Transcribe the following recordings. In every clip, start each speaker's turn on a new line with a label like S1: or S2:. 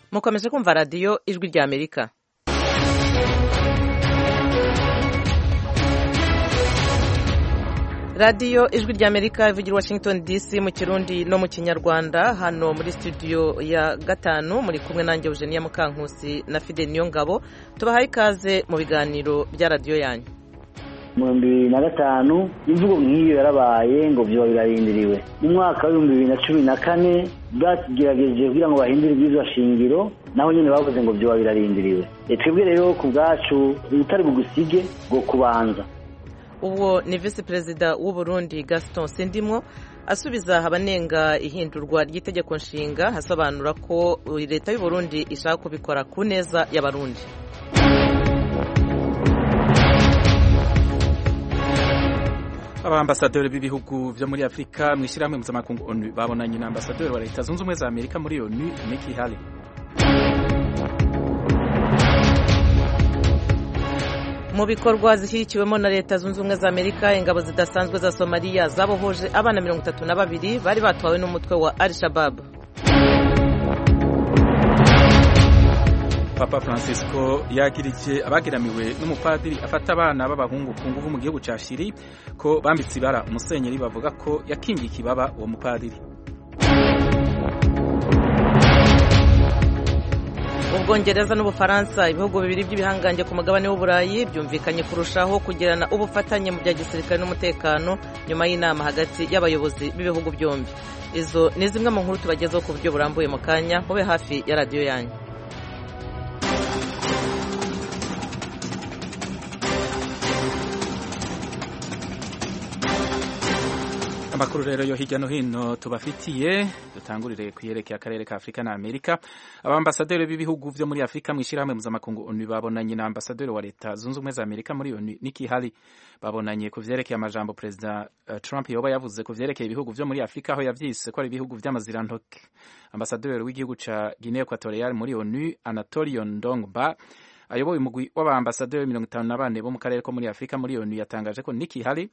S1: mukomeje kumva radiyo ijwi rya amerika radiyo ijwi rya amerika ivugira washington dc mu kirundi no mu kinyarwanda hano muri studio ya gatanu muri kumwe nanjye eugenia mukankusi na fide niyo ngabo tubahaye ikaze mu biganiro bya radiyo yanyu
S2: mu bihumbi bibiri na gatanu imvugo nk'iyo yarabaye ngo vyoba birarindiriwe mu mwaka w'ibihumbi bibiri na cumi na kane bagerageje kugira ngo bahindure ibyizwa shingiro naho nyine bavuze ngo vyoba birarindiriwe twebwe rero ku bwacu ubutari bugusige bwo kubanza
S1: uwo ni visi perezida w'u Burundi gaston sindimwo asubiza abanenga ihindurwa ry'itegeko nshinga asobanura ko leta y'u Burundi ishaka kubikora ku neza y'abarundi
S3: abambasaderi b'ibihugu byo muri afurika mu ishyirahamwe mpuzamakungu onu babonanye na ambasaderi wa leta zunze ubumwe za amerika muri onu Nikki Haley
S1: mu bikorwa zishyigikiwemo na leta zunze ubumwe za amerika ingabo zidasanzwe za somaliya zabohoje abana mirongo itatu na babiri bari batwawe n'umutwe wa al shabab
S3: papa francisco yagirije abageramiwe n'umupadiri afata abana b'abahungu ku nguvu mu gihugu cya shiri ko bambitse ibara umusenyeri bavuga ko yakingiye ikibaba uwo mupadiri
S1: ubwongereza n'ubufaransa ibihugu bibiri by'ibihangange ku mugabane w'uburayi byumvikanye kurushaho kugirana ubufatanye mu bya gisirikare n'umutekano nyuma y'inama hagati y'abayobozi b'ibihugu byombi izo ni zimwe mu nkuru tubagezaho ku buryo burambuye mu kanya mube hafi ya radiyo yanyu
S3: amakuru rero yo hirya no hino tubafitiye dutangurire ku yerekeye akarere ka afurika na amerika abambasaderi b'ibihugu byo muri afurika mu ishyirahamwe mpuzamakungu onu babonanye na ambasaderi wa leta zunze ubumwe za amerika muri onu Nikki Haley babonanye ku vyerekeye amajambo perezida uh, trump yoba yavuze ku vyerekeye ibihugu vyo muri afurika aho yavyise ko ari ibihugu vy'amazirantoke ambasaderi w'igihugu ca guinea equatorial muri onu anatolio ndongba ayoboye umugwi w'abambasaderi mirongo itanu na bane bo mu karere ko muri afurika muri onu yatangaje ko Nikki Haley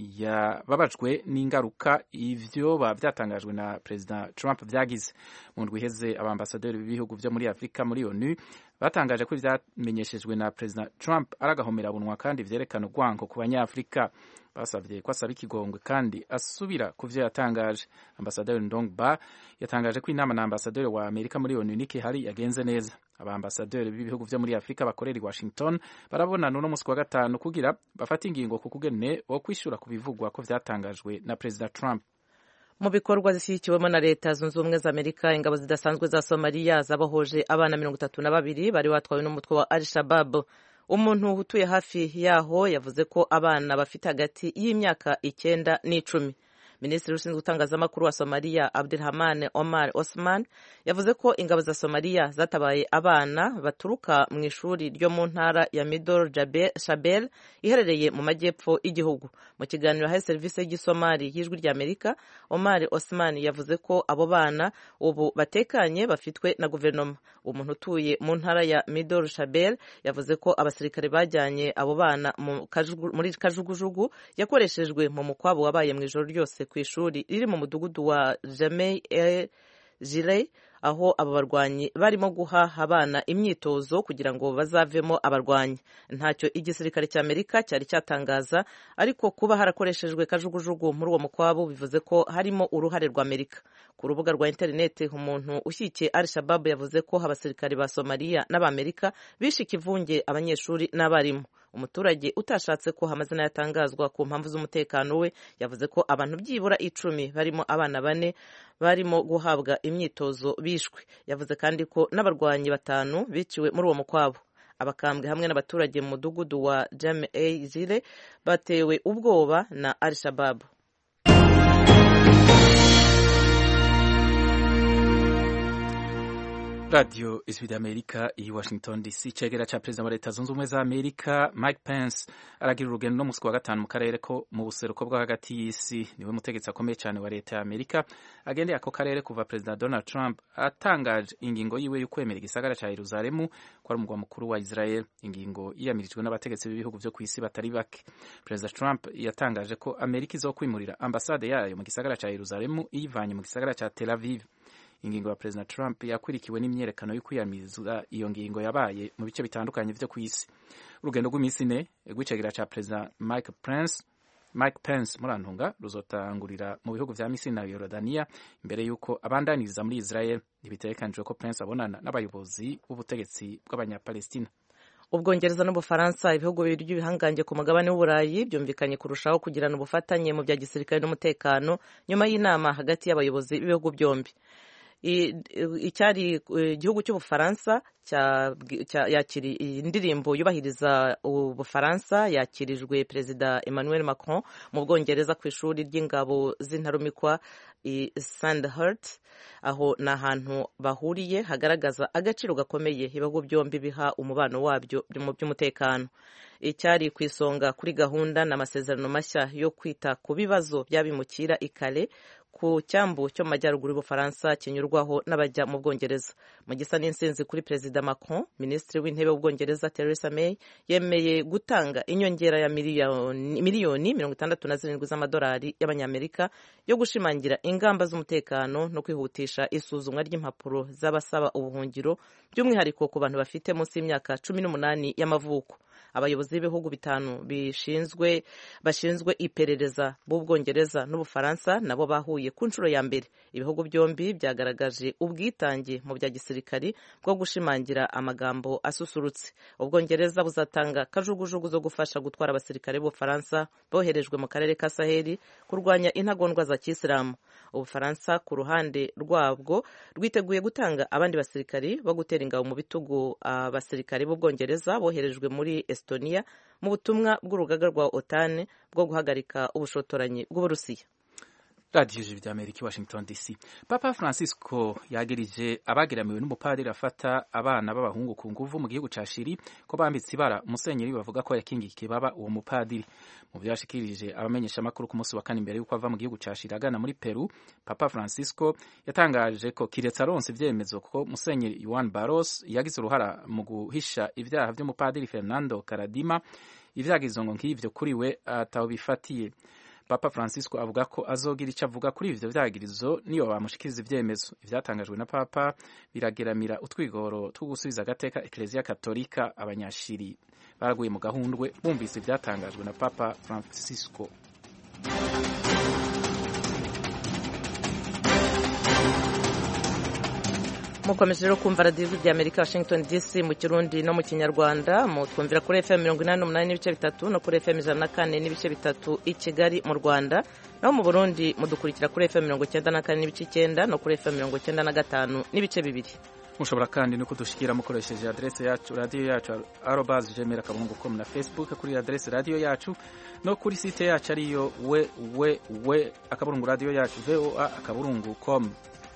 S3: yababajwe n'ingaruka ivyoba vyatangajwe na perezida Trump vyagize mu ndwi iheze abambasaderi b'ibihugu vyo muri afurika muri onu batangaje ko ivyamenyeshejwe na perezida Trump ari agahomerabunwa kandi vyerekana urwango ku banyafurika basavye ko asaba ikigongwe kandi asubira ku vyo yatangaje ambasaderi Ndongba yatangaje ko inama na ambasaderi wa Amerika muri onu Nikki Haley yagenze neza abambasaderi b'ibihugu vyo muri Afrika bakorera i Washington barabonana uno musi wa gatanu kugira bafate ingingo ku kugene wo kwishura ku bivugwa ko vyatangajwe na perezida Trump
S1: mu bikorwa zishyigikiwemo na leta zunze ubumwe za amerika ingabo zidasanzwe za somaliya zabohoje abana mirongo itatu na babiri bari batwawe n'umutwe wa al shabab umuntu utuye hafi yaho yavuze ko abana bafite hagati y'imyaka icyenda n'icumi minisitiri ushinzwe itangazamakuru wa somaliya abdurahman omar osman yavuze ko ingabo za somaliya zatabaye abana baturuka mu ishuri ryo mu ntara ya midol shabel iherereye mu majyepfo y'igihugu mu kiganiro haye serivisi y'igisomali y'ijwi rya amerika omar osman yavuze ko abo bana ubu batekanye bafitwe na guverinoma umuntu utuye mu ntara ya midol shabel yavuze ko abasirikare bajyanye abo bana muri kajugujugu yakoreshejwe mu mukwabo wabaye mu ijoro ryose ku ishuri riri mu mudugudu wa jamei e jire aho aba barwanyi barimo guha abana imyitozo kugira ngo bazavemo abarwanyi ntacyo igisirikare cya amerika cyari cyatangaza ariko kuba harakoreshejwe kajugujugu muri uwo mukwabo bivuze ko harimo uruhare rwa amerika ku rubuga rwa interineti umuntu ushyigikiye al shababu yavuze ko abasirikare ba somaliya n'abamerika bishe ikivunge abanyeshuri n'abarimu umuturage utashatse ko amazina yatangazwa ku mpamvu z'umutekano we yavuze ko abantu byibura icumi barimo abana bane barimo guhabwa imyitozo bishwe yavuze kandi ko n'abarwanyi batanu biciwe muri uwo mukwabo abakambwe hamwe n'abaturage mu mudugudu wa jame jire batewe ubwoba na al shababu
S3: radiyo ijwi ry'amerika i washington dc cegera ca perezida wa leta zunze ubumwe za amerika mike pence aragira urugendo no musi wa gatanu mu karere ko mu buseruko bwo hagati y'isi niwe mutegetsi akomeye cyane wa leta ya amerika agendeye ako karere kuva perezida donald trump atangaje ingingo yiwe y'ukwemera igisagara ca yeruzalemu ko ari umugwa mukuru wa israel ingingo yiyamirijwe n'abategetsi b'ibihugu vyo kw'isi batari bake perezida trump yatangaje ko amerika izokwimurira ambasade yayo mu gisagara ca yeruzalemu iyivanye mu gisagara ca tel aviv ingingo ya perezida trump yakurikiwe n'imyerekano yo kwiyamiriza iyo ngingo yabaye mu bice bitandukanye vyo ku isi urugendo rw'iminsi ine rw'icegera ca perezida mike pence Mike Pence murantunga ruzotangurira mu bihugu vya Misiri na Yorodania imbere yuko abandaniriza muri Israel ntibitegekanijwe ko Pence abonana n'abayobozi b'ubutegetsi bw'abanyapalestina
S1: ubwongereza n'ubufaransa ibihugu bibiri by'ibihangange ku mugabane w'uburayi byumvikanye kurushaho kugirana ubufatanye mu bya gisirikare n'umutekano nyuma y'inama hagati y'abayobozi b'ibihugu byombi icyari igihugu cy'ubufaransa yakiriye indirimbo yubahiriza ubufaransa yakirijwe perezida emmanuel macron mu bwongereza ku ishuri ry'ingabo z'intarumikwa i sandhurt aho ni ahantu bahuriye hagaragaza agaciro gakomeye ibihugu byombi biha umubano wabyo mu by'umutekano icyari ku isonga kuri gahunda n'amasezerano mashya yo kwita ku bibazo by'abimukira i Calais ku cyambu cyo mu majyaruguru y'ubufaransa kinyurwaho n'abajya mu bwongereza mu gisa n'insinzi kuri perezida macron minisitiri w'intebe w'ubwongereza theresa may yemeye gutanga inyongera ya miliyoni mirongo itandatu na zirindwi z'amadolari y'abanyamerika yo gushimangira ingamba z'umutekano no kwihutisha isuzumwa ry'impapuro z'abasaba ubuhungiro by'umwihariko ku bantu bafite munsi y'imyaka cumi n'umunani y'amavuko abayobozi b'ibihugu bitanu bishinzwe bashinzwe iperereza b'ubwongereza n'ubufaransa nabo bahuye ku nshuro ya mbere ibihugu byombi byagaragaje ubwitange mu bya gisirikari bwo gushimangira amagambo asusurutse ubwongereza buzatanga kajugujugu zo gufasha gutwara abasirikare b'ubufaransa boherejwe mu karere ka saheli kurwanya intagondwa za kisilamu ubufaransa ku ruhande rwabwo rwiteguye gutanga abandi basirikari bo gutera ingabo mu bitugu abasirikare b'ubwongereza boherejwe muri estonia mu butumwa bw'urugaga rwa otani bwo guhagarika ubushotoranyi bw'uburusiya
S3: radiyo ijwi rya amerika i washington dc papa francisco yagirije abageramiwe n'umupadiri afata abana b'abahungu ku nguvu mu gihugu ca shiri ko bambitse ibara umusenyeri bavuga ko yakingiye ikibaba uwo mupadiri mu byo yashikirije abamenyeshamakuru ku munsi wa kane imbere y'uko ava mu gihugu ca shiri agana muri peru papa francisco yatangaje ko kiretse aronse ivyemezo ko musenyeri yuan baros yagize uruhara mu guhisha ivyaha vy'umupadiri fernando karadima ivyagizo ngo nk'ivyo kuri we ataho bifatiye papa francisco avuga ko azogira icyo avuga kuri ivyo vyagirizo niyo bamushikiriza ivyemezo ivyatangajwe na papa birageramira utwigoro two gusubiza agateka ekleziya katolika abanyashiri baraguye mu gahundwe bumvise ivyatangajwe na papa francisco
S1: mukomeje rero kumva radiyo rya amerika washington dc mu kirundi no mu kinyarwanda mutwumvira kuri fm mirongo inani n'umunani n'ibice bitatu no kuri fm ijana na kane n'ibice bitatu i kigali mu rwanda naho mu burundi mudukurikira kuri fm mirongo icyenda na kane n'ibice icyenda no kuri fm mirongo icyenda na gatanu n'ibice bibiri
S3: mushobora kandi no kudushikira mukoresheje adrese yacu radiyo yacu arobas gmail akabungu com na facebook kuri adrese radiyo yacu no kuri site yacu ariyo we we we akaburungu radiyo yacu voa akaburungu com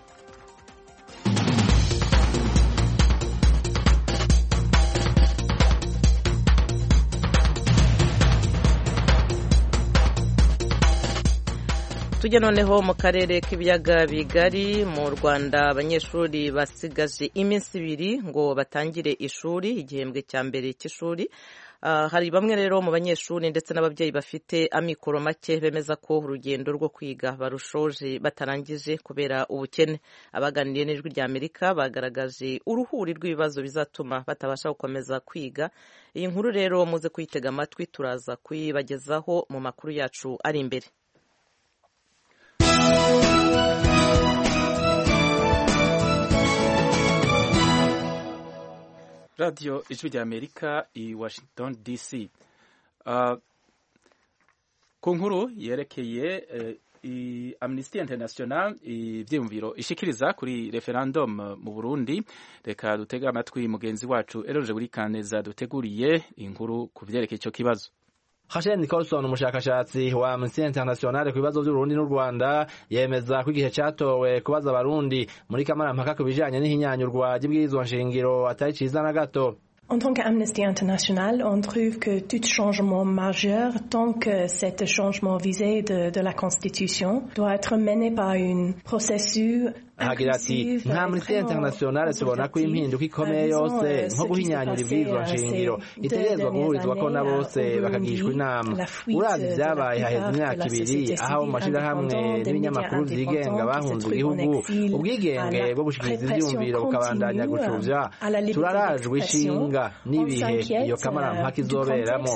S1: tujya noneho mu karere k'ibiyaga bigari mu rwanda abanyeshuri basigaje iminsi ibiri ngo batangire ishuri igihembwe cya mbere cy'ishuri hari bamwe rero mu banyeshuri ndetse n'ababyeyi bafite amikoro make bemeza ko urugendo rwo kwiga barushoje batarangije kubera ubukene abaganiriye n'ijwi rya amerika bagaragaje uruhuri rw'ibibazo bizatuma batabasha gukomeza kwiga iyi nkuru rero muze kuyitega amatwi turaza kuyibagezaho mu makuru yacu ari imbere
S3: radiyo ijwi rya amerika i washington dc uh, ku nkuru yerekeye uh, amnesty international ivyiyumviro ishikiriza kuri referendum mu burundi reka dutege amatwi mugenzi wacu eroje buri kaneza duteguriye inkuru ku vyerekeye ico kibazo
S4: Hashem Nicholson umushakashatsi wa Amnesty International ku bibazo by'Urundi n'u Rwanda yemeza ko igihe catowe kubaza abarundi muri kamarampaka ku bijanye n'ihinyanyurwa ry'ibwirizwa nshingiro atari ciza na gato
S5: En tant qu'Amnesty International, on trouve que tout changement majeur, tant que cet changement visé de, de la Constitution, doit être mené par un processus
S4: ahagira ati nka amnesty internationale tubona ko impinduka ikomeye yose nko guhinyanyura ibwirizwa nshingiro itegerezwa guhurizwako na bose bakagishwa inama urazi ibyabaye haheze imyaka ibiri aho mu mashirahamwe n'ibinyamakuru vyigenga bahunze igihugu ubwigenge bwo gushikiriza ivyiyumviro bukabandanya gucuvya turarajwe ishinga n'ibihe iyo kamarampaka izoberamo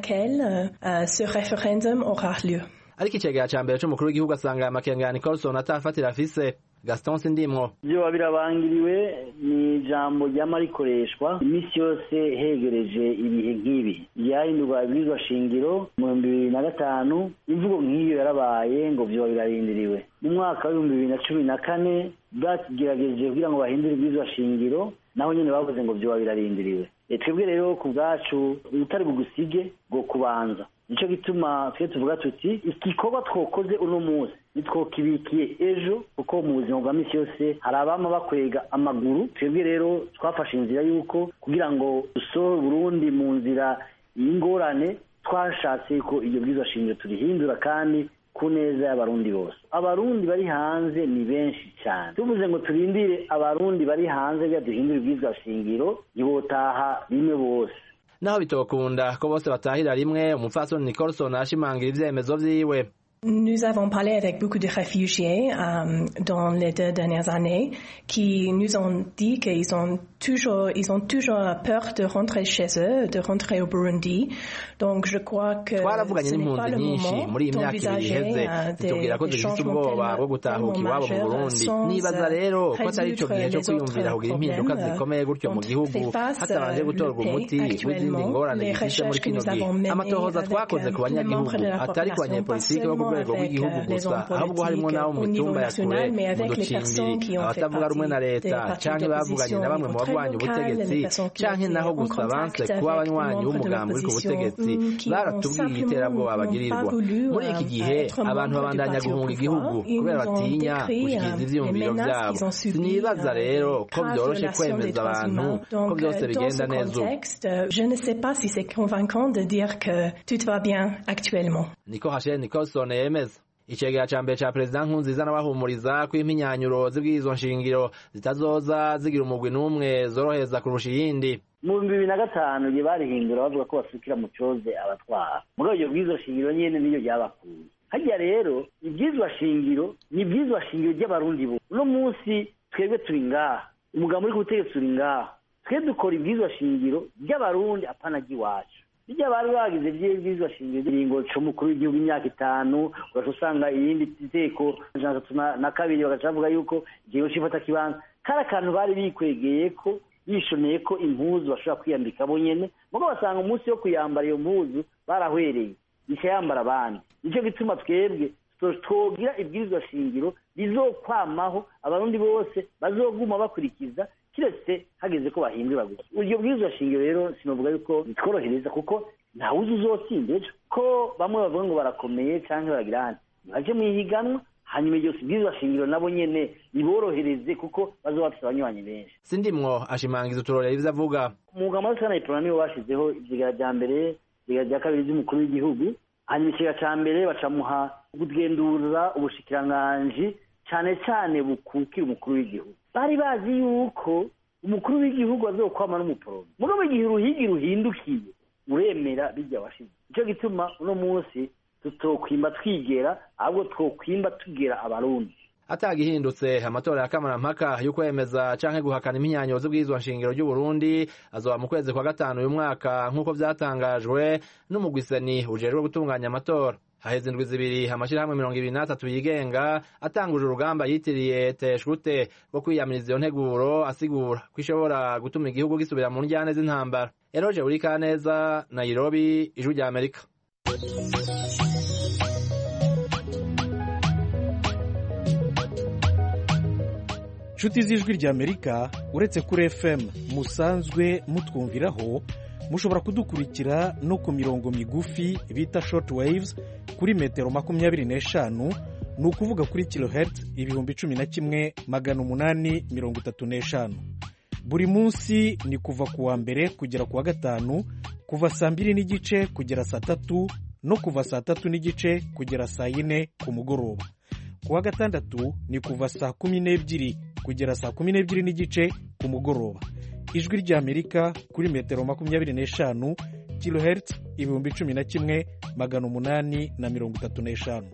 S4: ariko icegera ca mbere c'umukuru w'igihugu asanga amakenga ya nicolson atafatira afise gaston sindimwo
S2: vyoba birabangiriwe ni ijambo ryama rikoreshwa iminsi yose hegereje ibihe nk'ibi ryahindurwa ibwirizwa shingiro mu bihumbi bibiri na gatanu imvugo nk'iyo yarabaye ngo vyoba birarindiriwe mu mwaka w'ibihumbi bibiri na cumi na kane bwagerageje kugira ngo bahindure ibwirizwa shingiro naho nyene bavuze ngo vyoba birarindiriwe twebwe rero ku bwacu ubutari bugusige bwo kubanza nico gituma twe tuvuga tuti igikorwa twokoze uno munsi nitwokibikiye ejo kuko mu buzima bwa misi yose hari abama bakwega amaguru twebwe rero twafashe inzira y'uko kugira ngo dusohore Burundi mu nzira y'ingorane twashatse ko iryo bwirizwa shingiro turihindura kandi ku neza y'abarundi bose abarundi bari hanze ni benshi cyane tuvuze ngo turindire abarundi bari hanze bya duhindura ibwirizwa shingiro ntibotaha rimwe bose
S4: naho bitokunda ko bose batahira rimwe umupfasoni nicolson ashimangira ivyemezo vyiwe
S5: Nous avons parlé avec beaucoup de réfugiés euh, dans les deux dernières années qui nous ont dit qu'ils ont toujours, ils ont toujours peur de rentrer chez eux, de rentrer au Burundi. Donc je crois que
S4: twaravuganye
S5: ce n'est pas
S4: n'impunzi
S5: le
S4: nyinshi
S5: moment
S4: muri iyi myaka ibiri
S5: d'envisager
S4: iheze
S5: euh,
S4: zitubwira ko
S5: des, des
S4: dufite
S5: changements
S4: ubwoba bwo
S5: tellement,
S4: gutahuka
S5: tellement
S4: iwabo mu
S5: majeurs
S4: burundi
S5: sans
S4: nibaza rero ko atari ico
S5: résoudre
S4: gihe co
S5: les
S4: kwiyumvira
S5: autres
S4: kugira impinduka
S5: problèmes.
S4: zikomeye gutyo mu
S5: On
S4: gihugu
S5: fait face,
S4: hatabanje
S5: euh,
S4: gutorwa
S5: le
S4: umuti
S5: pays
S4: w'izindi
S5: actuellement.
S4: ngorane
S5: Les
S4: zifise muri
S5: recherches que
S4: kino
S5: nous avons
S4: gihe
S5: menées
S4: amatohoza
S5: avec,
S4: twakoze
S5: euh,
S4: ku
S5: tous les
S4: banyagihugu
S5: membres de la
S4: atari ku
S5: population,
S4: banyepolitike bo ku
S5: pas
S4: rwego
S5: seulement
S4: rw'igihugu
S5: avec, euh, les
S4: gusa
S5: hommes
S4: ahubwo harimo n'abo mu
S5: politiques au niveau
S4: mitumba ya kure
S5: national, mais
S4: mu
S5: avec les personnes qui
S4: ducimbiri
S5: ont fait
S4: abatavuga rumwe na
S5: partie
S4: leta
S5: des partis
S4: canke bavuganye
S5: d'opposition
S4: na bamwe
S5: au
S4: mu
S5: très
S4: barwanya
S5: local,
S4: ubutegetsi
S5: les personnes qui
S4: canke
S5: étaient
S4: naho
S5: en
S4: gusa
S5: contact
S4: banse
S5: avec
S4: kuba
S5: des
S4: abanywanyi
S5: membres de
S4: b'umugambi uri ku
S5: l'opposition,
S4: butegetsi
S5: mm, qui
S4: baratubwiye
S5: ont
S4: igiterabwoba
S5: simplement
S4: bagirirwa
S5: pas voulu,
S4: muri iki
S5: euh,
S4: gihe
S5: être
S4: abantu
S5: membre du
S4: babandanya
S5: parti au
S4: guhunga
S5: pouvoir.
S4: igihugu
S5: Ils
S4: kubera
S5: nous ont
S4: batinya
S5: décrit,
S4: gushikiriza
S5: euh,
S4: ivyiyumviro
S5: les menaces
S4: vyabo
S5: qu'ils ont subies,
S4: sinibaza
S5: euh,
S4: rero ko
S5: grave
S4: vyoroshe
S5: violation des
S4: kwemeza
S5: droits
S4: abantu
S5: humains.
S4: ko
S5: Donc,
S4: vyose
S5: euh, dans
S4: bigenda
S5: ce
S4: neza ubu
S5: contexte, euh, je ne sais pas si c'est convaincant de dire que tout va bien actuellement.
S4: niko hashel nicolson yemeza icegera ca mbere ca perezida nkunziza n'abahumuriza ko impinyanyuro z'ibwirizwa nshingiro zitazoza zigira umugwi n'umwe zorohereza kurusha iyindi
S2: mu bihumbi bibiri na gatanu igihe barihindura bavuga ko basukira mu coze abatwara muri iryo bwirizwa shingiro nyene niyo ryabakuye harya rero ibyizwa shingiro ni ibyizwa shingiro ry'abarundi bo uno munsi twebwe turi ngaha umugabo uri ku butegetsi turi ngaha twe dukora ibyizwa shingiro ry'abarundi apana ry'iwacu bijya bari bagize by'ibwirizwa shingiro ingingo c'umukuru w'igihugu imyaka itanu ugaca usanga irindi teko ijana atatu na- na kabiri bagaca bavuga yuko igihe c'ifata kibanza kari akantu bari bikwegeye ko bishoneye ko impuzu bashobora kwiyambika bo nyene mugo basanga umunsi wo kuyambara iyo mpuzu barahwereye ica yambara abandi nico gituma twebwe to- twogira ibwirizwa shingiro bizokwamaho abarundi bose bazoguma bakurikiza kiretse hageze ko bahindura gusa iryo bwirizwa shingiro rero sinovuga yuko bitworohereza kuko ntawuzi uzotsinda ejo ko bamwe bavuga ngo barakomeye canke baragira handi baje mwihiganwa hanyuma iryo bwirizwa shingiro nabo nyene biborohereze kuko bazoba bafise abanywanyi benshi
S4: sindimwo ashimangiza uturorero ivyo avuga
S2: umwuga muri sana iprona nibo bashizeho ivyigara vya mbere ivyigara vya kabiri vy'umukuru w'igihugu hanyuma ikigara ca mbere bacamuha kugendura ubushikiranganji cane cane bukukira umukuru w'igihugu bari bazi yuko umukuru w'igihugu azokwama n'umuporome mugabo igihe uruhigi ruhindukiye uremera bijya washize nico gituma uno munsi tutokwimba twigera ahubwo twokwimba tugera abarundi
S4: atagihindutse amatora ya kamarampaka yo kwemeza canke guhakana impinyanyuro z'ubwirizwa nshingiro ry'uburundi azoba mu kwezi kwa gatanu uyu mwaka nk'uko vyatangajwe n'umugwiseni ujejwe gutunganya amatora haheze indwi zibiri amashirahamwe mirongo ibiri n'atatu yigenga atanguje urugamba yitiriye teshute rwo kwiyamiriza iyo nteguro asigura ko ishobora gutuma igihugu gisubira mu njyane z'intambara eroje urikaneza nairobi ijwi rya amerika
S6: nshuti z'ijwi ry'amerika uretse kuri fm musanzwe mutwumviraho mushobora kudukurikira no ku mirongo migufi bita short waves kuri metero makumyabiri n'eshanu ni ukuvuga kuri kilohertz ibihumbi cumi na kimwe magana umunani mirongo itatu n'eshanu buri munsi ni kuva ku wa mbere kugera ku wa gatanu kuva saa mbiri n'igice kugera saa tatu no kuva saa tatu n'igice kugera saa yine ku mugoroba ku wa gatandatu ni kuva saa kumi n'ebyiri kugera saa kumi n'ebyiri n'igice ku mugoroba ijwi ry'amerika kuri metero makumyabiri n'eshanu kilohertz ibihumbi cumi na kimwe magana umunani na mirongo itatu n'eshanu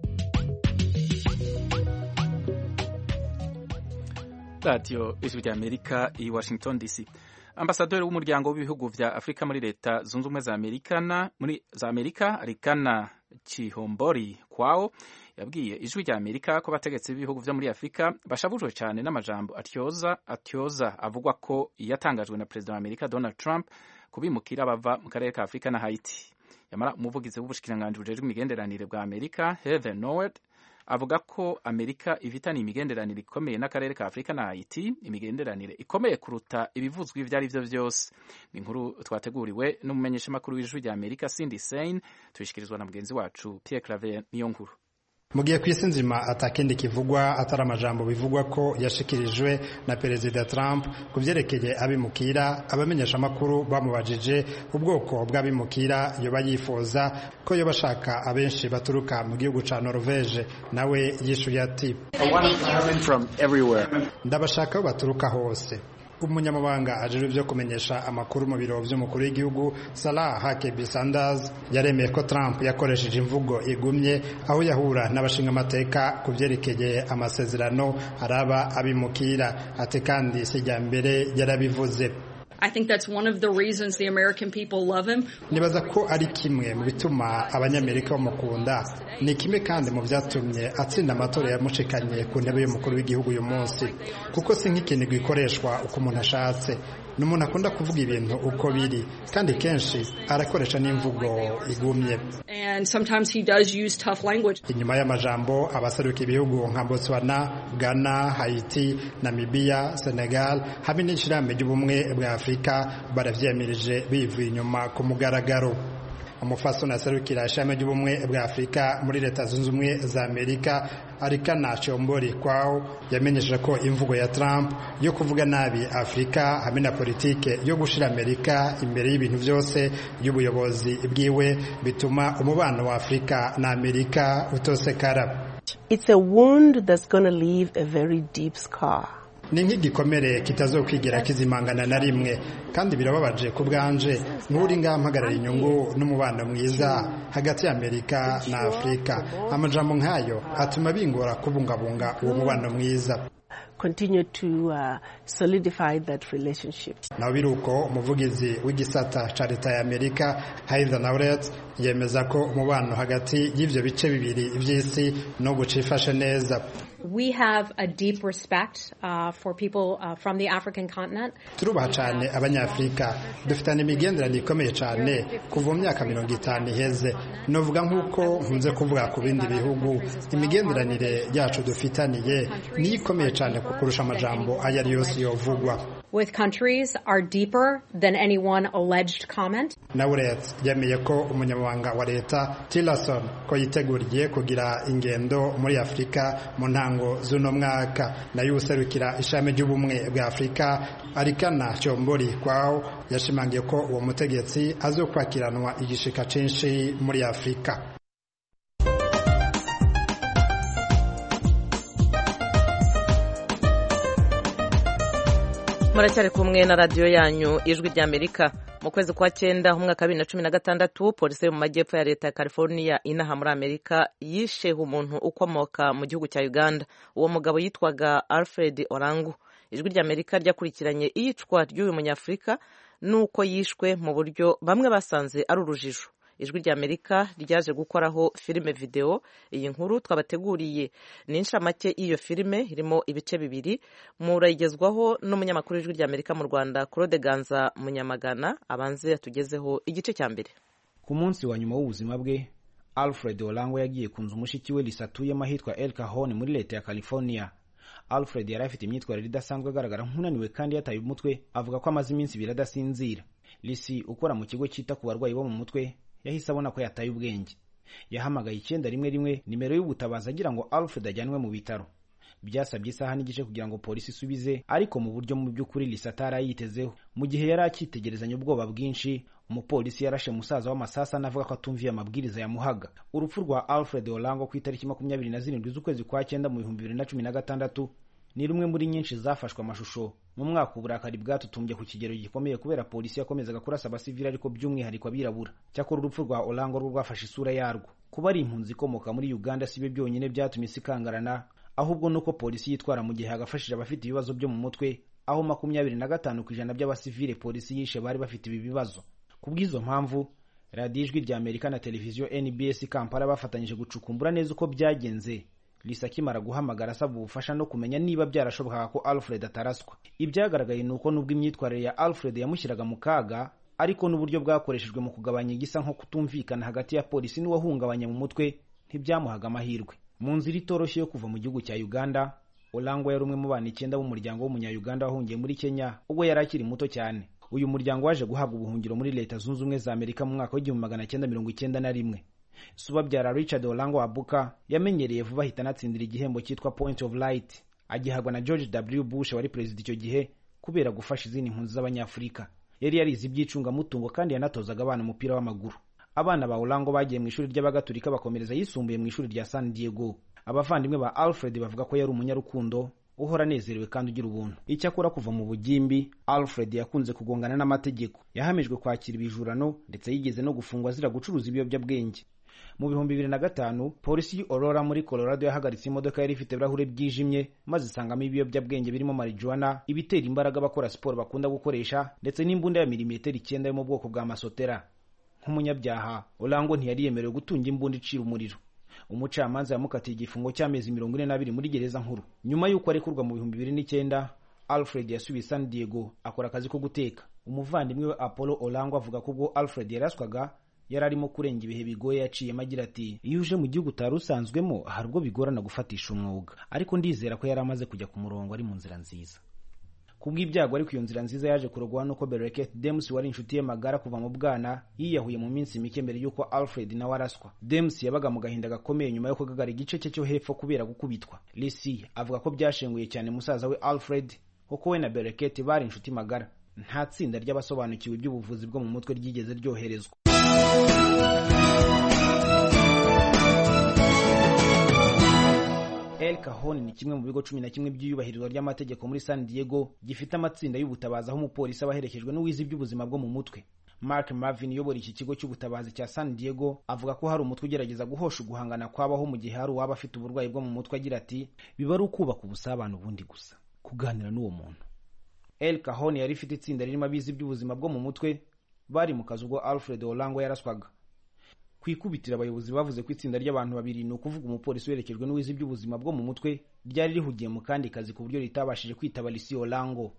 S3: radiyo ijwi ry'amerika i washington dc ambasaderi w'umuryango w'ibihugu vya afurika muri leta zunze ubumwe za amerika na muri za amerika arikana chihombori kwao yabwiye ijwi rya amerika ko abategetsi b'ibihugu vyo muri afurika bashavujwe cyane n'amajambo atyoza atyoza avugwa ko yatangajwe na perezida wa amerika donald trump kubimukira bava mu karere ka afurika na haiti yamara umuvugizi w'ubushikiranganji bujejwe imigenderanire bwa amerika heather nowert avuga ko amerika ifitanye imigenderanire ikomeye n'akarere ka afurika na haiti imigenderanire ikomeye kuruta ibivuzwa ibyo ari byo byose ni inkuru twateguriwe n'umumenyeshamakuru w'ijwi rya amerika cindy sein tuyishyikirizwa na mugenzi wacu pierre claver niyo nkuru
S7: mu gihe ku isi nzima atakindi kivugwa atari amajambo bivugwa ko yashikirijwe na perezida Trump ku byerekeye abimukira abamenyeshamakuru bamubajije ubwoko bw'abimukira yoba yifuza ko yoba ashaka abenshi baturuka mu gihugu ca Norvege nawe yishuye ati ndabashaka aho baturuka hose umunyamabanga ajejwe byo kumenyesha amakuru mu biro by'umukuru w'igihugu Salah Huckabee Sanders yaremeye ko Trump yakoresheje imvugo igumye aho yahura n'abashingamateka ku byerekeye amasezerano araba abimukira ati kandi sijya mbere yarabivuze
S8: I think that's one of the reasons the American people love him.
S7: nibaza ko ari kimwe mu bituma abanyamerika bamukunda ni kimwe kandi mu byatumye atsinda amatora yamushikanye ku ntebe y'umukuru w'igihugu uyu munsi kuko si nk'ikintu gikoreshwa uko umuntu ashatse ni umuntu akunda kuvuga ibintu uko biri kandi kenshi arakoresha n'imvugo igumye
S8: And sometimes he does use tough language.
S7: inyuma y'amajambo abaseruka ibihugu nka botswana ghana haiti namibia senegal hamwe n'ishyirahamwe ry'ubumwe bwa afurika baravyemirije bivuye inyuma ku mugaragaro umufasoni aserukira ishami ry'ubumwe bwa afurika muri leta zunze ubumwe za amerika arikana chombori kwao yamenyesheje ko imvugo ya trump yo kuvuga nabi afurika hamwe na politike yo gushira amerika imbere y'ibintu byose y'ubuyobozi bwiwe bituma umubano wa afurika na amerika utosekara
S9: It's a wound that's going to leave a very deep scar.
S7: ni nk'igikomere kitazokwigira kizimangana na rimwe kandi birababaje ku bwanje nk'uri ngaha mpagarara inyungu n'umubano mwiza hagati ya amerika na afurika amajambo nk'ayo atuma bingora kubungabunga uwo mubano mwiza
S9: Continue to uh, solidify that relationship.
S7: naho biri uko umuvugizi w'igisata ca leta ya amerika haitha nauret yemeza ko umubano hagati y'ivyo bice bibiri vy'isi no gucifashe neza
S10: We have a deep respect uh, for people uh, from the African continent.
S7: turubaha cyane abanyafurika dufitanye imigenderanire ikomeye cyane kuva mu myaka mirongo itanu iheze novuga nk'uko nkunze kuvuga ku bindi bihugu imigenderanire yacu dufitaniye niyo ikomeye cyane kurusha amajambo ayo ari yose yovugwa
S10: With countries are deeper than any one alleged comment.
S7: Nauret yemeye ko umunyamabanga wa leta Tillerson ko yiteguriye kugira ingendo muri Afurika mu ntango z'uno mwaka nayo userukira ishami ry'ubumwe bwa Afurika arikana Chombori kwao yashimangiye ko uwo mutegetsi azokwakiranwa igishika cinshi muri Afurika
S1: muracyari kumwe na radiyo yanyu ijwi rya amerika mu kwezi kwa cyenda umwaka wa bibiri na cumi na gatandatu polisi yo mu majyepfo ya leta ya california inaha muri amerika yishe umuntu ukomoka mu gihugu cya uganda uwo mugabo yitwaga alfred orangu ijwi rya amerika ryakurikiranye iyicwa ry'uyu munyafurika n'uko yishwe mu buryo bamwe basanze ari urujijo ijwi rya amerika ryaje gukoraho filime videwo iyi nkuru twabateguriye ni inshamake y'iyo filime irimo ibice bibiri murayigezwaho n'umunyamakuru w'ijwi rya amerika mu rwanda claude ganza munyamagana abanze yatugezeho igice cya mbere
S11: ku munsi wa nyuma w'ubuzima bwe alfred olango yagiye ku nzu mushiki we risatuyemo ahitwa el cajon muri leta ya california alfred yari afite imyitwarire idasanzwe agaragara nk'unaniwe kandi yataye umutwe avuga ko amaze iminsi ibiri adasinzira lisi ukora mu kigo cyita ku barwayi bo mu mutwe yahise abona ko yataye ubwenge yahamagaye icyenda rimwe rimwe nimero y'ubutabazi agira ngo alfred ajyanwe mu bitaro byasabye isaha n'igice kugira ngo polisi isubize ariko mu buryo mu by'ukuri lisa atari ayitezeho mu gihe yari akitegerezanya ubwoba bwinshi umupolisi yarashe musaza w'amasasa anavuga ko atumviye amabwiriza yamuhaga urupfu rwa alfred olango ku itariki makumyabiri na zirindwi z'ukwezi kwa cyenda mu bihumbi bibiri na cumi na gatandatu ni rumwe muri nyinshi zafashwe amashusho mu mwaka uburakari bwatutumbye ku kigero gikomeye kubera polisi yakomezaga kurasa abasivili ariko by'umwihariko abirabura cyakora urupfu rwa olango rwo rwafashe isura yarwo kuba ari impunzi ikomoka muri uganda si byo byonyine byatumye isi ikangarana ahubwo nuko polisi yitwara mu gihe hagafashije abafite ibibazo byo mu mutwe aho makumyabiri na gatanu ku ijana by'abasivile polisi yishe bari bafite ibi bibazo ku bw'izo mpamvu radiyo ijwi rya amerika na televiziyo nbs kampala bafatanyije gucukumbura neza uko byagenze lisa akimara guhamagara asaba ubufasha no kumenya niba byarashobokaga ko alfred ataraswa ibyagaragaye ni uko nubwo imyitwarire ya alfred yamushyiraga mu kaga ariko n'uburyo bwakoreshejwe mu kugabanya igisa nko kutumvikana hagati ya polisi n'uwahungabanya mu mutwe ntibyamuhaga amahirwe mu nzira itoroshye yo kuva mu gihugu cya uganda olangwa yari umwe mu bana icyenda b'umuryango w'umunya-uganda wahungiye muri kenya ubwo yari akiri muto cyane uyu muryango waje guhabwa ubuhungiro muri leta zunze ubumwe za amerika mu mwaka w'igihumbi magana cyenda mirongo icyenda na rimwe subabyara richard olango wabuka yamenyereye vuba ahita anatsindira igihembo cyitwa point of light agihabwa na george w bush wari perezida icyo gihe kubera gufasha izindi mpunzi z'abanyafurika yari yarize iby'icungamutungo kandi yanatozaga abana umupira w'amaguru abana ba olango bagiye mu ishuri ry'abagatulika bakomereza yisumbuye mu ishuri rya san diego abavandimwe ba alfred bavuga ko yari umunyarukundo uhora anezerewe kandi ugira ubuntu icyakora kuva mu bugimbi alfred yakunze kugongana n'amategeko yahamijwe kwakira ibijurano ndetse yigeze no gufungwa azira gucuruza ibiyobyabwenge mu bihumbi bibiri na gatanu polisi y'Aurora muri colorado yahagaritse imodoka yari ifite ibirahure byijimye maze isangamo ibiyobyabwenge birimo marijuana ibitera imbaraga abakora siporo bakunda gukoresha ndetse n'imbunda ya milimetero icyenda yo mu bwoko bwa masotera nk'umunyabyaha olango ntiyari yemerewe gutunga imbunda icira umuriro umucamanza yamukatiye igifungo cy'amezi mirongo ine n'abiri muri gereza nkuru nyuma y'uko arekurwa mu bihumbi bibiri n'icyenda alfred yasubiye san diego akora akazi ko guteka umuvandimwe we apollo olango avuga ko ubwo alfred yaraswaga yari arimo kurenga ibihe bigoye yaciyemo agira ati iyo uje mu gihugu utari usanzwemo hari ubwo bigorana gufatisha umwuga ariko ndizera ko yari amaze kujya ku murongo ari mu nzira nziza kubw'ibyago ariko iyo nzira nziza yaje kurogwa nuko bereket demus wari inshuti ye magara kuva mu bwana yiyahuye mu minsi mike mbere y'uko alfred nawe araswa demus yabaga mu gahinda gakomeye nyuma yo kugagara igice cye cyo hepfo kubera gukubitwa lisi avuga ko byashenguye cyane musaza we alfred kuko we na bereket bari inshuti magara nta tsinda ry'abasobanukiwe iby'ubuvuzi bwo mu mutwe ryigeze ryoherezwa El Cajon ni kimwe mu bigo cumi na kimwe by'iyubahirizwa ry'amategeko muri San Diego gifite amatsinda y'ubutabazi aho umupolisi aba aherekejwe n'uwize iby'ubuzima bwo mu mutwe Mark Marvin uyobora iki kigo cy'ubutabazi cya San Diego avuga ko hari umutwe ugerageza guhosha uguhangana kwabaho mu gihe hari uwaba afite uburwayi bwo mu mutwe agira ati biba ari ukubaka ubusabane ubundi gusa kuganira n'uwo muntu El Cajon yari ifite itsinda ririmo abizi iby'ubuzima bwo mu mutwe bari mu kazi ubwo Alfred Olango yaraswaga ku ikubitiro abayobozi bavuze ko itsinda ry'abantu babiri ni ukuvuga umupolisi werekejwe n'uwize iby'ubuzima bwo mu mutwe ryari rihugiye mu kandi kazi ku buryo ritabashije kwitaba Lisi Olango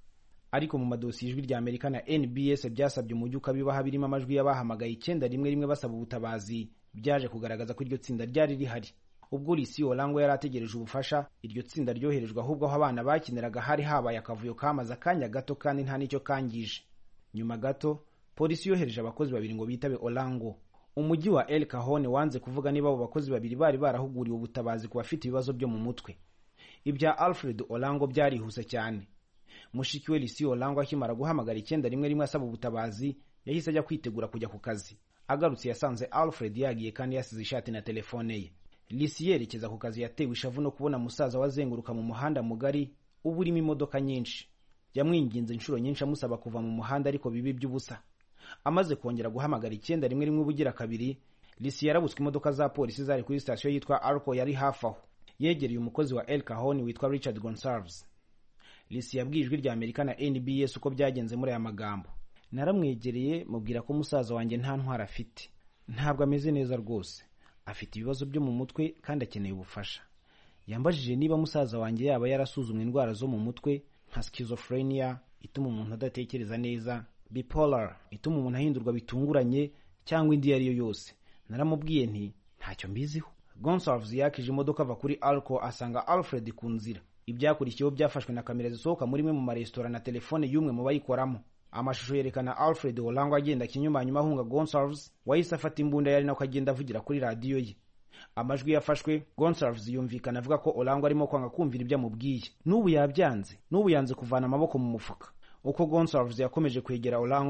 S11: ariko mu madosiye ijwi rya Amerika na NBS byasabye umujyi ukabibaha birimo amajwi y'abahamagaye icyenda rimwe rimwe basaba ubutabazi byaje kugaragaza ko iryo tsinda ryari rihari ubwo Lisi Olango yari ategereje ubufasha iryo tsinda ryoherejwe ahubwo aho abana bakiniraga hari habaye akavuyo kamaze akanya gato kandi nta n'icyo kangije nyuma gato polisi yohereje abakozi babiri ngo bitabe Olango umujyi wa El Cajon wanze kuvuga niba abo bakozi babiri bari barahuguriwe ubutabazi ku bafite ibibazo byo mu mutwe ibya Alfred Olango byarihuse cyane mushiki we Lisi Olango akimara guhamagara icyenda rimwe rimwe asaba ubutabazi yahise ajya kwitegura kujya ku kazi agarutse yasanze Alfred yagiye kandi yasize ishati na telefone ye Lisi yerekeza ku kazi yatewe ishavu no kubona musaza wazenguruka mu muhanda mugari uba urimo imodoka nyinshi yamwinginze inshuro nyinshi amusaba kuva mu muhanda ariko bibi by'ubusa amaze kongera guhamagara icyenda rimwe rimwe ubugira kabiri lisi yarabutswe imodoka za polisi zari kuri sitasiyo yitwa arco yari hafi aho yegereye umukozi wa el kahoni witwa richard gonsalves lisi yabwiye ijwi rya amerika na nbs uko byagenze muri aya magambo naramwegereye mubwira ko musaza wanjye nta ntwara afite ntabwo ameze neza rwose afite ibibazo byo mu mutwe kandi akeneye ubufasha yambajije niba musaza wanjye yaba yarasuzumwe indwara zo mu mutwe nka schizophrenia ituma umuntu adatekereza neza bipolar ituma umuntu ahindurwa bitunguranye cyangwa indi iyo ari yo yose naramubwiye nti ntacyo mbiziho gonsalves yakije imodoka ava kuri alco asanga alfred ku nzira ibyakurikiyeho byafashwe na kamera zisohoka muri imwe mu maresitora na telefone y'umwe mu bayikoramo amashusho yerekana alfred olango agenda kinyumanyuma ahunga gonsalves wahise afata imbunda yari nako agenda avugira kuri radiyo ye amajwi yafashwe gonsalves yumvikana avuga ko olango arimo kwanga kumvira ibyo amubwiye n'ubu yabyanze n'ubu yanze kuvana amaboko mu mufuka uko gonsalves yakomeje kwegera olango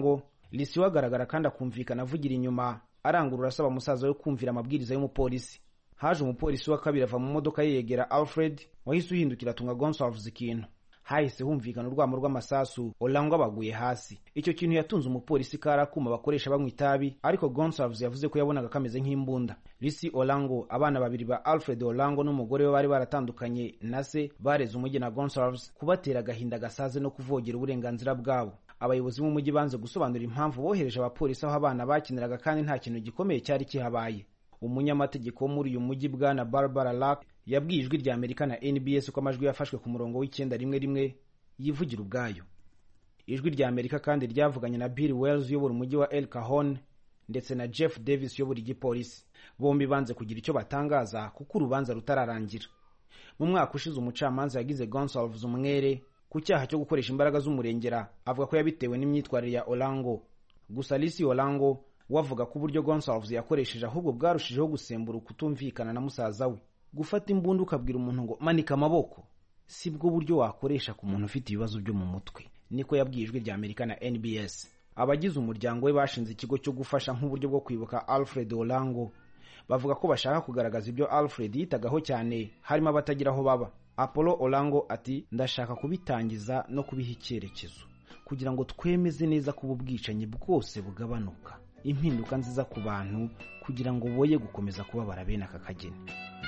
S11: lisi we agaragara kandi akumvikana avugira inyuma arangurura asaba musaza we kumvira amabwiriza y'umupolisi haje umupolisi wa kabiri ava mu modoka ye yegera alfred wahise uhindukira atunga gonsalves ikintu hahise humvikana urwamo rw'amasasu olango abaguye hasi icyo kintu yatunze umupolisi kari akuma bakoresha banywa itabi ariko gonsalves yavuze ko yabonaga kameze nk'imbunda lisi olango abana babiri ba alfred olango n'umugore we bari baratandukanye na se bareze umujyi na gonsalves kubatera agahinda gasaze no kuvogera uburenganzira bwabo abayobozi b'umujyi banze gusobanura impamvu bohereje abapolisi aho abana bakiniraga kandi nta kintu gikomeye cyari kihabaye umunyamategeko wo muri uyu mujyi bwana barbara lack yabwiye ijwi rya amerika na nbs ko amajwi yafashwe ku murongo w'icyenda rimwe rimwe yivugira ubwayo ijwi rya amerika kandi ryavuganye na bill wells uyobora umujyi wa el cajon ndetse na jeff davis uyobora igipolisi bombi banze kugira icyo batangaza kuko urubanza rutararangira mu mwaka ushize umucamanza yagize gonsalves umwere ku cyaha cyo gukoresha imbaraga z'umurengera avuga ko yabitewe n'imyitwarire ya olango gusa lisi olango we avuga ko uburyo gonsalves yakoresheje ahubwo bwarushijeho gusembura ukutumvikana na musaza we gufata imbunda ukabwira umuntu ngo manika amaboko si bwo buryo wakoresha ku muntu ufite ibibazo byo mu mutwe niko yabwiye ijwi rya amerika na nbs abagize umuryango we bashinze ikigo cyo gufasha nk'uburyo bwo kwibuka alfred olango bavuga ko bashaka kugaragaza ibyo alfred yitagaho cyane harimo abatagira aho baba apollo olango ati ndashaka kubitangiza no kubiha icyerekezo kugira ngo twemeze neza ko ubu bwicanyi bwose bugabanuka impinduka nziza ku bantu kugira ngo boye gukomeza kubabara bene aka kageni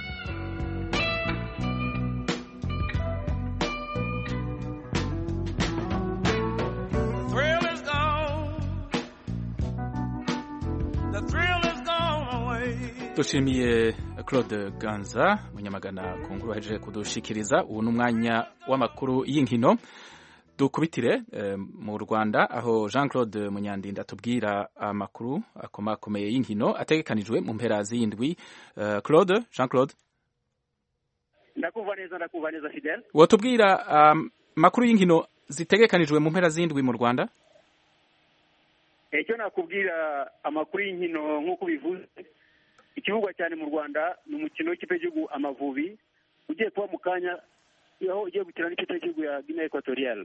S3: dushimiye claude ganza munyamagana ku nkuru wahejeje kudushikiriza ubu ni umwanya w'amakuru y'inkino dukubitire mu rwanda aho jean claude munyandinda atubwira amakuru akomakomeye y'inkino ategekanijwe mu mpera z'indwi claude jean claude
S12: ndakumva neza ndakumva neza fidel
S3: watubwira amakuru y'inkino zitegekanijwe mu mpera z'indwi mu rwanda
S12: icyo nakubwira amakuru y'inkino nk'uko bivuze ikivugwa cyane mu rwanda ni umukino w'ikipe y'igihugu amavubi ugiye kuba mu kanya aho ugiye gukina n'ikipe y'igihugu ya guinea equatorial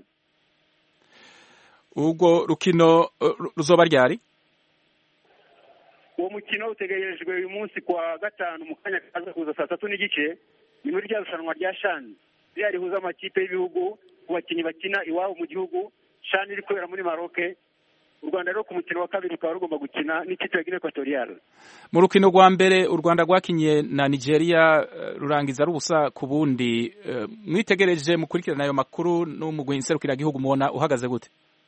S3: ubwo rukino ruzoba ryari
S12: uwo mukino utegerejwe uyu munsi kwa gatanu mu kanya kaza kuza saa tatu n'igice ni muri rya rushanwa rya shani ririya rihuza amakipe y'ibihugu ku bakinnyi bakina iwabo mu gihugu shani iri kubera muri maroke u rwanda rero ku mukino wa kabiri rukaba rugomba gukina n'ikipe ya guinea equatorial
S3: mu rukino rwa mbere u rwanda rwakinye na nigeria rurangiza rubusa ku bundi mwitegereje mukurikirana ayo makuru n'umugwi nserukiragihugu mubona uhagaze gute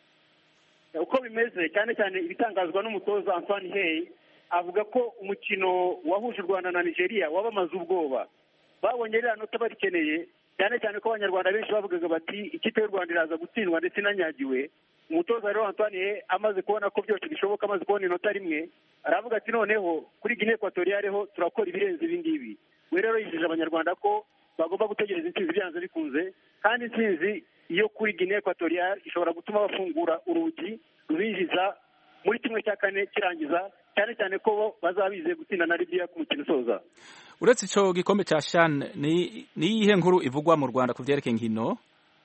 S12: uko bimeze cyane cyane ibitangazwa n'umutoza antoine hey avuga ko umukino wahuje u rwanda na nigeria wabamaze ubwoba babonye ririya nota barikeneye cyane cyane ko abanyarwanda benshi bavugaga bati ikipe y'u rwanda iraza gutsindwa ndetse inanyagiwe umutoza rero antoine amaze kubona ko byose bishoboka amaze kubona inota rimwe aravuga ati noneho kuri guinea equatoriale ho turakora ibirenze ibi ngibi we rero yijeje abanyarwanda ko bagomba gutegereza intsinzi byanze bikunze kandi intsinzi iyo kuri guinea equatoriale ishobora gutuma bafungura urugi rubinjiza muri kimwe cya kane kirangiza cyane cyane ko bo bazaba bizeye gutsinda na libiya ku mukino usoza
S3: uretse icyo gikombe cya shani ni iyihe nkuru ivugwa mu rwanda ku byerekeye inkino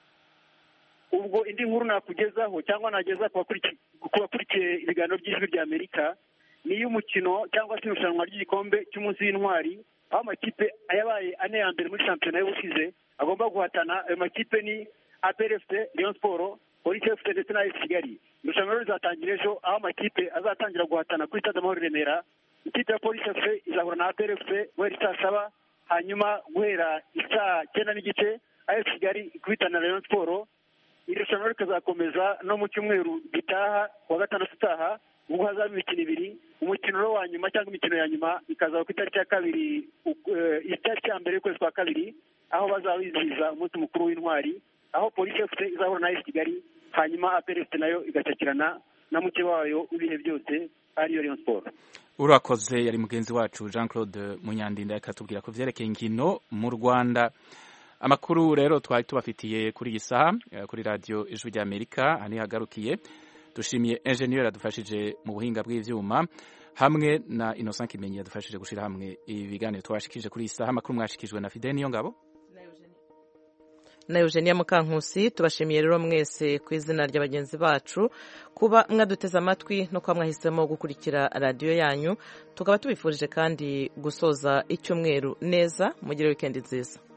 S12: ubwo indi nkuru nakugezaho cyangwa nageza ku bakurikiye ibiganiro by'ijwi rya amerika ni iy'umukino cyangwa se irushanwa ry'igikombe cy'umunsi w'intwari aho amakipe yabaye ane ya mbere muri shampiyona y'ubushize agomba guhatana ayo makipe ni APRFC Rayon Sport Police FC ndetse na AS Kigali irushanwa rero rizatangira ejo aho amakipe azatangira guhatana kuri stade Amahoro i Remera ikipe ya Police FC izahura na APRFC guhera isaa saba hanyuma guhera isaa cyenda n'igice AS Kigali ikubitana na Rayon Sport iri rushanwa rikazakomeza no mu cyumweru gitaha kuwa gatandatu utaha ubwo hazaba imikino ibiri umukino wa nyuma cyangwa imikino ya nyuma ikazaba ku itariki ya kabiri itariki ya mbere y'ukwezi kwa kabiri aho bazaba bizihiza umunsi mukuru w'intwari aho polisi efuse izahura na esi kigali hanyuma aperesite nayo igacakirana na muke wayo w'ibihe byose ariyo Rayon Sport
S3: urakoze yari mugenzi wacu jean claude munyandinda akatubwira ku byerekeye inkino mu rwanda amakuru rero twari tubafitiye kuri iyi saha kuri radiyo ijwi rya amerika aha hagarukiye dushimiye enjeniyeri yadufashije mu buhinga bw'ibyuma hamwe na innocent kimenyi yadufashije gushyira hamwe ibi biganiro twashikije kuri iyi saha amakuru mwashikijwe na fide niyo ngabo
S1: na eugenia mukankusi tubashimiye rero mwese ku izina rya bagenzi bacu kuba mwaduteze amatwi no kuba mwahisemo gukurikira radiyo yanyu tukaba tubifurije kandi gusoza icyumweru neza mugire wikendi nziza